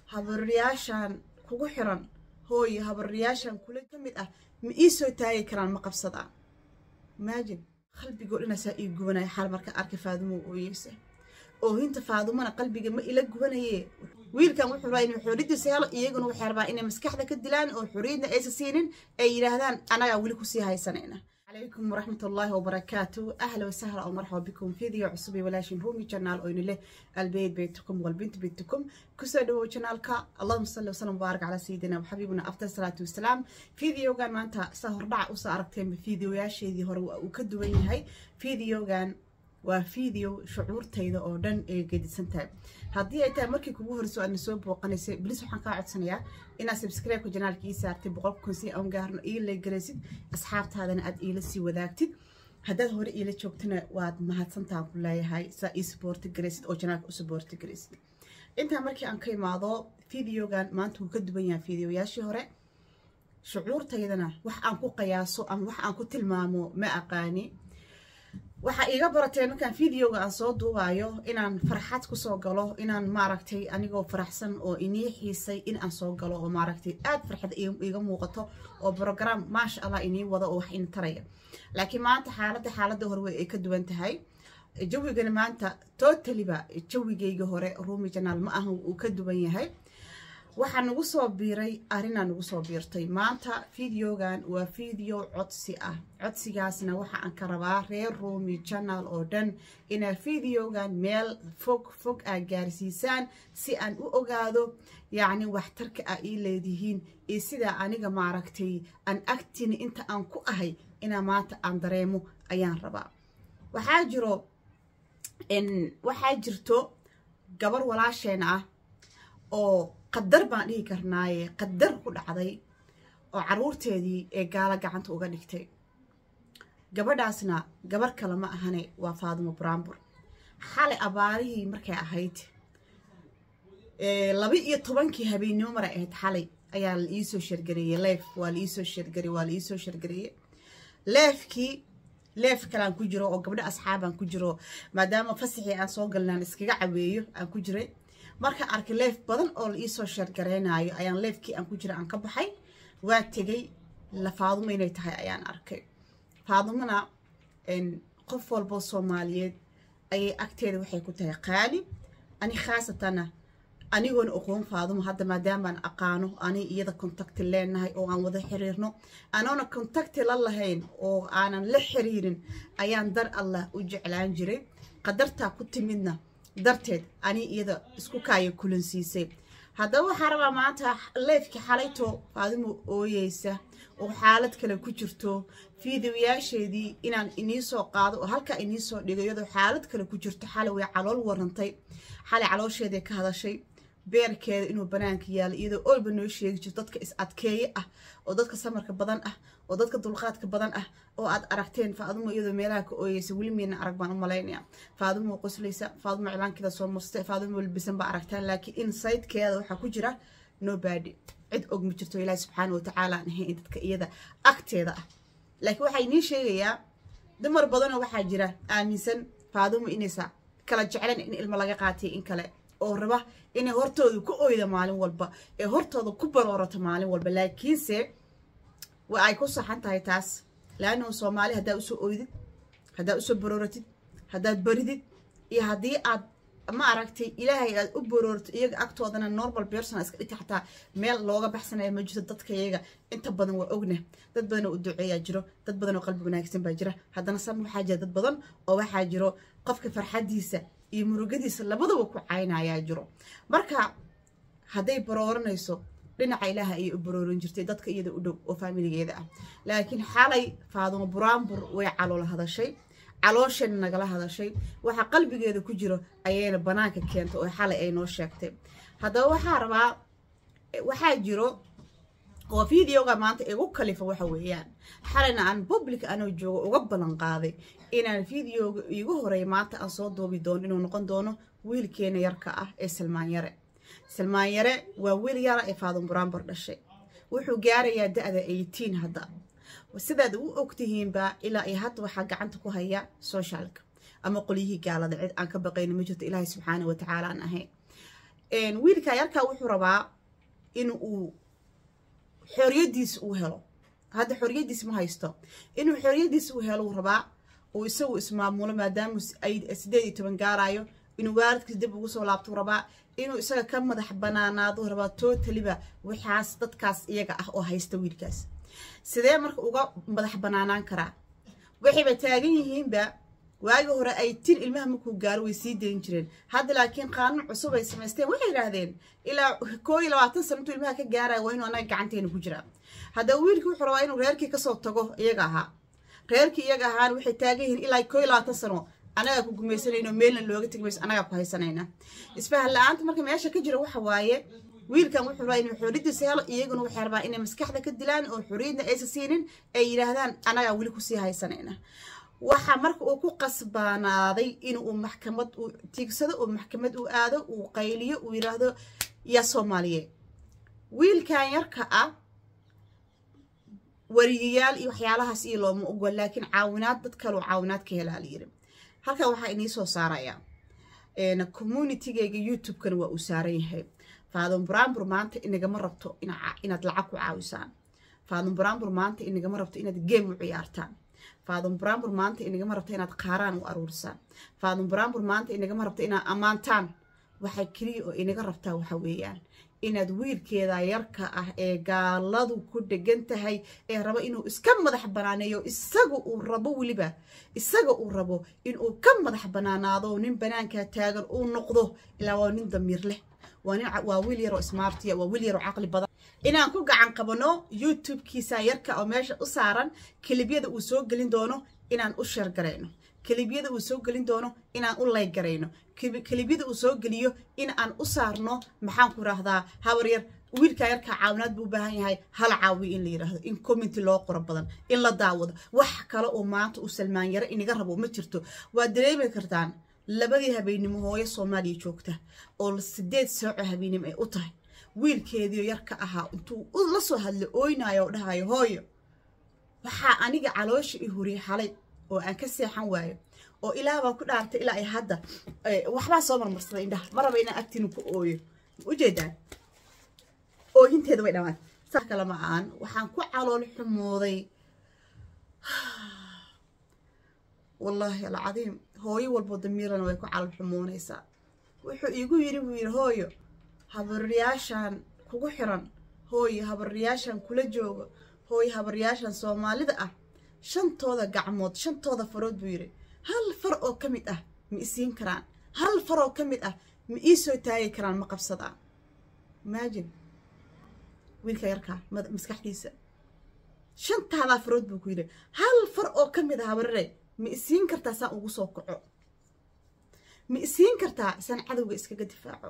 habaryaashan kugu xiran hooye habaryaashan kula ka mid ah ma ii soo taagi karaan ma qabsadaan imaajin qalbigoo dhanaasaa ii gubanaya xaal marka arka faadumo ooyeysa oohinta faadumana qalbiga ma ila gubanaye wiilkan wuxuu rabaa inuu xoriyadiisa helo iyaguna waxay rabaa inay maskaxda ka dilaan oo xoriyadna aysa siinin ay yidhaahdaan anagaa weli kusii haysanayna عليكم ورحمة الله وبركاته أهلا وسهلا ومرحبا بكم فيديو عصبي ولاشين رومي جنال أو له البيت بيتكم والبنت بيتكم كسر جنالك اللهم صل وسلم وبارك على سيدنا وحبيبنا أفضل الصلاة والسلام فيديو كان ما أنت سهر دع وسأركتين بفيديو يا شيء ذي هو وكدوين هاي فيديو كان waa video shucuurtayda oo dhan ee gedisan tahay haddii ay tahay markii kugu horeyso aadna soo booqanaysay bilis waxaan kaa codsanayaa inaad subscribe-ka janaalka ii saartay boqolka kun si aan gaarno ii leegaraysid asxaabtaadana aad iila sii wadaagtid haddaad hore iila joogtana waad mahadsantaan ku leeyahay saa ii suboorti garaysid oo janaalka u suboorti garaysid intaa markii aan ka imaado videogan maanta wuu ka duwan yahay videoyaashii hore shucuurtaydana wax aan ku qiyaaso ama wax aan ku tilmaamo ma aqaani waxaa iiga barateen markaan videoga aan soo duubayo inaan farxad kusoo galo inaan maaragtay anigoo faraxsan oo inii xiisay in aan soo galo oo maaragtay aad farxad iiga muuqato oo brogram maasha allah inii wado oo wax in taraya laakiin maanta xaaladda xaaladda hore way ay ka duwan tahay jawigana maanta totaliba jawigayga hore rumi janaal ma aha uu ka duwan yahay waxaa nagu soo biiray arrinaa nagu soo biirtay maanta videogan waa video codsi ah codsigaasna waxa aan ka rabaa reer rumi janal oo dhan inaa videogan meel fog fog aa gaarsiisaan si aan u ogaado yacni waxtarka aa ii leedihiin iyo sidaa aniga maaragtay aan agtini inta aan ku ahay inaa maanta aan dareemo ayaan rabaa waxaa jiro waxaa jirto gabar walaasheen ah oo qadar baan dhihi karnaaye qadar ku dhacday oo caruurteedii ee gaalo gacanta uga dhigtay gabadhaasna gabar kale ma ahane waa faadumo brambur xalay abaarihii markay ahayd laba iyo tobankii habeennimo maray ahayd xalay ayaa la iisoo shargareeyey leef waa la iisoo shargarey waa la iisoo shargareeyey leefkii leef kale aan ku jiro oo gabdho asxaab aan ku jiro maadaama fasaxii aan soo galnaan iskaga caweeyo aan ku jiray markaan arkay leef badan oo la iisoo sheergareynayo ayaan leefkii aan ku jira aan ka baxay waa tegay la faadumo inay tahay ayaan arkay faadumona qof walboo soomaaliyeed ayay agteeda waxay ku tahay qaali ani khaasatana anigoona oqoon faadumo hadda maadaamaan aqaano ani iyada contacti leenahay oo aan wada xiriirno anoona contacti la lahayn oo aanan la xiriirin ayaan dar allah u jeclaan jiray qadartaa ku timidna darteed ani iyada isku kaaya kulansiisay haddaba waxaa rabaa maanta leefkii xalayto faadimo ooyeysa oo xaalad kale ku jirto fiidiyoyaasheedii inaan iniisoo qaado oo halkaa iniisoo dhigo iyadoo xaalad kale ku jirto xalay way calool warantay xalay caloosheeday ka hadashay beerkeeda inuu banaanka yaalo iyadoo olba noo sheegi jirto dadka is adkeeye ah oo dadka samarka badan ah oo dadka dulqaadka badan ah oo aad aragteen faadumo iyadoo meelaha ka ooyeysa weli miina arag baan u malaynaya faadumo qoslaysa faadumo cilaankeeda soo mustay faadumo walbisan baa aragtaan laakiin insaydkeeda waxaa ku jira nobody cid og ma jirto ilaahi subxaana watacaala aan ahayn dadka iyada agteeda ah laakiin waxaa inii sheegayaa dumar badanoo waxaa jira aaminsan faadumo inaysa kala jeclan in ilmo laga qaatay in kale oo raba inay hortooda ku oyda maalin walba ee hortooda ku baroorato maalin walba laakiinse waa ay ku saxan tahay taas laannahu soomaali haddaad usoo oydid haddaad usoo barooratid haddaad baridid iyo haddii aad ma aragtay ilaahay aad u baroorto iyaga agtoodana normal person iska dhigta xataa meel looga baxsanaya ma jirto dadka iyaga inta badan waa ogna dad badan oo u duceeyaa jiro dad badan oo qalbi wanaagsan baa jira haddana san waxaa jira dad badan oo waxaa jiro qofka farxadiisa iyo murugadiisa labadaba ku caynayaa jiro marka hadday barooranayso dhinaca ilaaha ayay u baroorin jirtay dadka iyada u dhow oo faamiligeeda ah laakiin xalay faadumo buraanbur way calool hadashay caloosheena nagala hadashay waxa qalbigeeda ku jiro ayayna banaanka keentay oo xalay ay noo sheegtay haddaba waxaa rabaa waxaa jiro oo videoga maanta igu kalifa waxa weeyaan xalayna aan public anoo joogo uga ballan qaaday inaan videoga iigu horeey maanta aan soo duubi doono inuu noqon doono wiilkeena yarka ah ee salmaan yare salmaan yare waa wiil yara ee faadun buraanbar dhashay wuxuu gaarayaa da-da eighteen hadda sidaad u ogtihiinba ilaa iyo hadda waxaa gacanta ku haya socialka ama qolyihii gaalada cid aan ka baqayna ma jirto ilaahay subxaana watacaala aan ahayn wiilka yarkaa wuxuu rabaa in uu xoriyadiisa uu helo hadda xoriyadiis ma haysto inuu xoriyadiisa uu helo uu rabaa uu isagu ismaamulo maadaama ay sideed iyo toban gaarayo inuu waalidkiis dib ugu soo laabtuu rabaa inuu isaga ka madax banaanaaduu rabaa totaliba waxaas dadkaas iyaga ah oo haysta wiilkaas sidee marka uga madax banaanaan karaa waxayba taagan yihiinba waagi hore ay tin ilmaha markuu gaaro way sii dayn jireen hadda laakiin qaanuun cusub ay samaysteen waxay yidhaahdeen ilaa koo iyo labaatan sana intuu ilmaha ka gaaraya waa inuu anaga gacanteena ku jiraa haddaba wiilkii wuxuu rabaa inuu reerkii kasoo tago iyaga ahaa reerkii iyaga ahaan waxay taagan yihiin ilaa koo iyo labaatan sano anagaa ku gumaysanayno meelna looga tegi mayso anagaa ku haysanayna isfahan la-aanta marka meesha ka jira waxa waaye wiilkan wuxuu rabaa inuu xoriyadiisa helo iyaguna waxay rabaa inay maskaxda ka dilaan oo xoriyadna aysa siinin ay yidhaahdaan anagaa weli kusii haysanayna waxaa marka uu ku qasbaanaaday inuu maxkamad uu tiigsado oo maxkamad uu aado uu qayliyo uu yidhaahdo yaa soomaaliye wiilkan yarka ah wariyayaal iyo waxyaalahaas iyo looma ogol laakiin caawinaad dad kaloo caawinaad ka helaa la yiri halkan waxaa inii soo saarayaa communitygayga youtube-kana waa uu saaran yahay faadon brambur maanta inagama rabto inaad lacag ku caawisaan faadon brambur maanta inagama rabto inaad game u ciyaartaan faadon brambur maanta inagama rabto inaad qaaraan u aruurisaan faadon brambur maanta inagama rabto inaad ammaantaan waxay keliya oo inaga rabtaa waxa weeyaan inaad wiilkeeda yarka ah ee gaaladu ku dhegan tahay ee rabo inuu iska madax banaaneeyo isaga uu rabo weliba isaga uu rabo inuu ka madax banaanaado nin banaankaa taagan uu noqdo ilaa waa nin damiir leh waa wiil yaroo smartiya waa wiil yaroo caqli badan inaan ku gacan qabano youtube-kiisa yarka oo meesha u saaran kelibyada uu soo gelin doono inaan u sheergarayno kelibyada uu soo gelin doono inaan u laygarayno kelibyada uu soo geliyo in aan u saarno maxaan ku raahdaa habar yar wiilkaa yarkaa caawinaad buu u baahan yahay hal caawiyo in la yidhaahdo in commenty loo qoro badan in la daawado wax kale oo maanta uu salmaan yare inaga rabo ma jirto waad dareemi kartaan labadii habeennimo hooyo soomaaliya joogta oo sideed saaco habeennimo ay u tahay wiilkeediio yarka ahaa intuu la soo hadlo ooynayo oo dhahayo hooyo waxaa aniga caloosha i huriye xalay oo aan ka seexan waayo oo ilaa baan ku dhaartay ilaa ay hadda waxbaa soo marmarsaday indhaha ma raba inaan agtiinu ku ooyo ujeedaan ooyinteeda way dhamaan saa kale ma aan waxaan ku calool xumooday wallaahi alcadiim hooyo walbo damiirana way ku calool xumoonaysaa wuxuu iigu yidhi buu yidhi hooyo habaryaashan kugu xiran hooyo habaryaashan kula jooga hooyo habaryaashan soomaalida ah shantooda gacmood shantooda farood buu yidhi hal far oo ka mid ah ma isiin karaan hal far oo ka mid ah ma ii soo taagi karaan ma qabsadaan imaajin wiilka yarkaa maskaxdiisa shantaadaa farood buu ku yidhi hal far oo ka mid ah habarare ma isiin kartaa saan ugu soo kaco ma isiin kartaa saan cadowga iskaga difaaco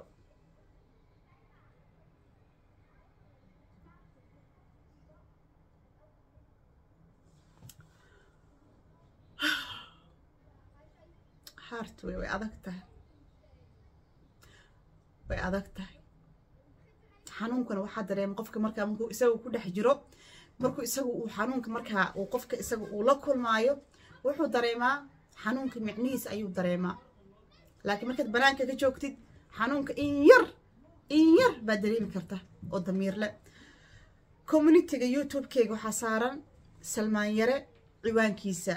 haart wey way adag tahay way adag tahay xanuunkana waxaa dareema qofka markaa markuu isaga ku dhex jiro markuu isagu uu xanuunka markaa uu qofka isaga uu la kulmaayo wuxuu dareemaa xanuunka micnihiisa ayuu dareemaa laakiin markaad banaanka ka joogtid xanuunka in yar in yar baad dareemi karta oo damiirle communitiga youtube-keyga waxaa saaran salmaan yare ciwaankiisa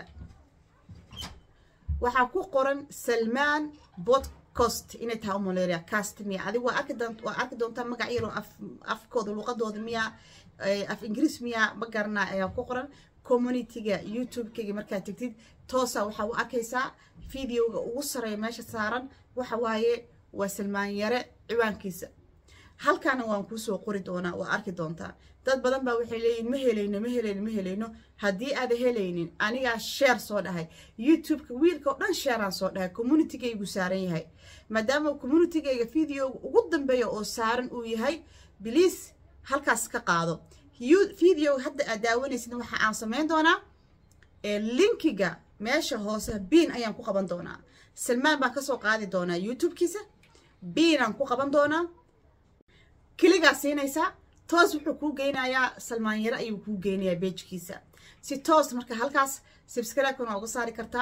waxaa ku qoran salmaan bodcost inay tahay umaleria cast miya adig waa arki doont waa arki doontaa magac yaroo af afkooda luqadooda miya af ingiriis miya ma garanaa ayaa ku qoran communityga youtube-keyga markaad tegtid toosa waxaa u arkaysaa videoga ugu sareeya meesha saaran waxa waaye waa salmaan yare ciwaankiisa halkaana waan kuusoo qori doonaa waa arki doontaa dad badan baa waxay leeyihin ma helayno ma helayno ma helayno haddii aada helaynin anigaa sheer soo dhahay youtube-ka wiilka oo dhan sheeraan soo dhahay communitygaygu saaran yahay maadaama communitygayga videoga ugu dambeeya oo saaran uu yahay biliis halkaas ka qaado videoga hadda aad daawanaysid waxa aan samayn doonaa linkiga meesha hoose biin ayaan ku qaban doonaa salmaan baan kasoo qaadi doonaa youtube-kiisa biinaan ku qaban doonaa keligaa siinaysaa toos wuxuu kuu geynayaa salmaan yare ayuu kuu geynayaa beejkiisa si toos marka halkaas subscribe-kana waa uga saari kartaa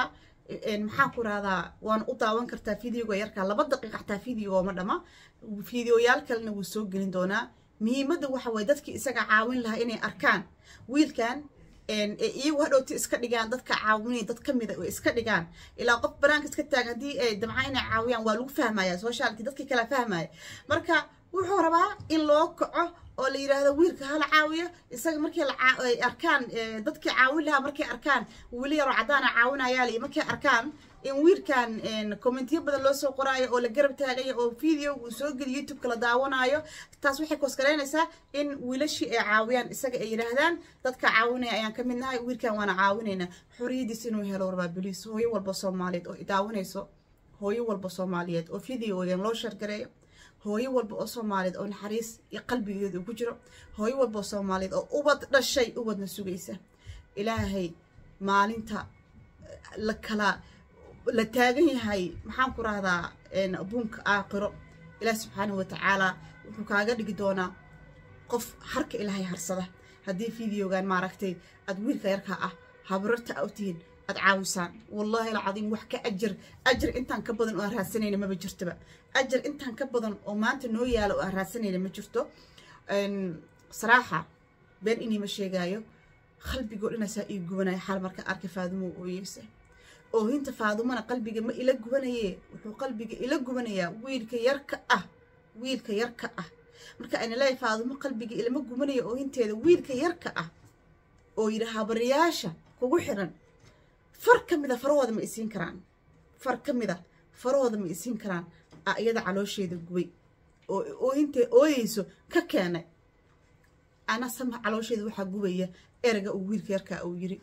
maxaan ku rahdaa waan u daawan kartaa videoga yarkaa laba daqiiqa xataa video ma dhama videoyaal kalena wuu soo gelin doonaa muhiimadda waxa waye dadkii isaga caawin lahaa inay arkaan wiilkan iyagu hadhowti iska dhigaan dadka caawinaya dad ka mida iska dhigaan ilaa qof banaanka iska taagan haddii ay damca inay caawiyaan waa lagu fahmaya sociality dadkii kala fahmaya marka wuxuu rabaa in loo kaco oo la yidhaahdo wiilka hala caawiyo isaga markii ay arkaan dadkii caawin lahaa markay arkaan weli yaroo caddaana caawinayaal iyo markay arkaan in wiilkan commentiyo badan loo soo qoraayo oo la garab taagaya oo video uu soo geliyo youtube-ka la daawanaayo taas waxay koskaraynaysaa in wiilashii ay caawiyaan isaga ay yidhaahdaan dadka caawinaya ayaan ka mid nahay wiilkan waana caawinaynaa xoriyadiis inuu helo rabaa boliis hooyo walba soomaaliyeed oo daawanayso hooyo walba soomaaliyeed oo videogan loo shargareeyo hooyo walba oo soomaaliyeed oo naxariis iyo qalbigeedu ku jiro hooyo walba oo soomaaliyeed oo ubad dhashay ubadna sugaysa ilaahay maalinta la kala la taagan yahay maxaan ku rahdaa buunka aakhiro ilaah subxaanahu watacaala wuxuu kaaga dhigi doonaa qof harka ilaahay harsada haddii videogan maaragtay aad wiilka yarka ah habrarta a u tihiin aad caawisaan wallaahi alcadiim wax ka ajar ajar intaan ka badan oo aan raadsanayna maba jirtoba ajar intaan ka badan oo maanta noo yaala oo aan raadsanayna ma jirto saraaxa been iniima sheegaayo qalbigoo dhanaasaa ii gubanaya xaal marka arka faadumo ooyeysa oohinta faadumana qalbiga ma ila gubanaye wuxuu qalbiga ila gubanayaa wiilka yarka ah wiilka yarka ah marka ayna leeyahay faadumo qalbiga ilama gubanaya oohinteeda wiilka yarka ah oo yidhi habariyaasha kugu xiran far ka mida farahooda ma isiin karaan far ka mida farahooda ma isiin karaan a iyada caloosheeda gubay oo oohintee ooyeyso ka keenay ana sama caloosheeda waxaa gubaya ereyga uu wiilka yarkaa uu yiri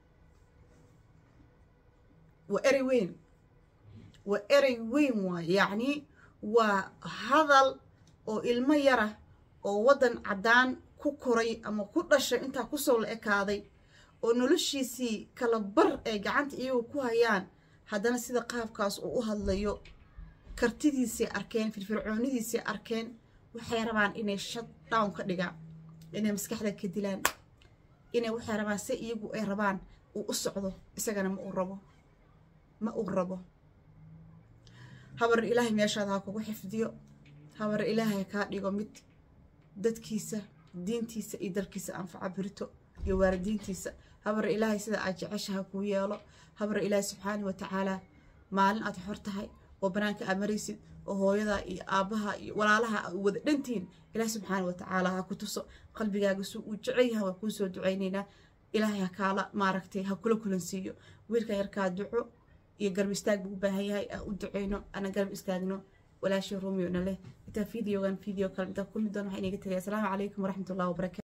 waa erey weyn waa erey weyn waay yacni waa hadal oo ilmo yara oo waddan caddaan ku koray ama ku dhashay intaa kusoo la ekaaday oo noloshiisii kala bar ay gacanta iyagu ku hayaan haddana sida qaabkaas uu u hadlayo kartidiisay arkeen firfircoonidiisay arkeen waxay rabaan inay shut down ka dhigaan inay maskaxda ka dilaan inay waxay rabaan se iyagu ay rabaan uu u socdo isagana ma uu rabo ma uu rabo habar ilaahay meeshaada ha kugu xifdiyo habar ilaahay kaa dhigo mid dadkiisa diintiisa iyo dalkiisa anfaca birito iyo waalidiintiisa habar ilaahay sida aad jecesha ha kuu yeelo habar ilaahay subxaana wa tacaala maalin aad xor tahay oo banaanka aad maraysid oo hooyada iyo aabbaha iyo walaalaha aad wada dhantihiin ilaah subxaana wa tacaala ha ku tuso qalbigaaga suu uu jecel yahay waa kuu soo ducaynaynaa ilaahay ha kaala maaragtay ha kula kulansiiyo wiilka yarkaa duco iyo garab istaag buu u baahan yahay aan u duceyno ana garab istaagno walaashii rumiyo na leh intaa videogan video kale intaa kulmi doon waxaa inaga tegay asalaamu calaykum waraxmatullahi wabarakatu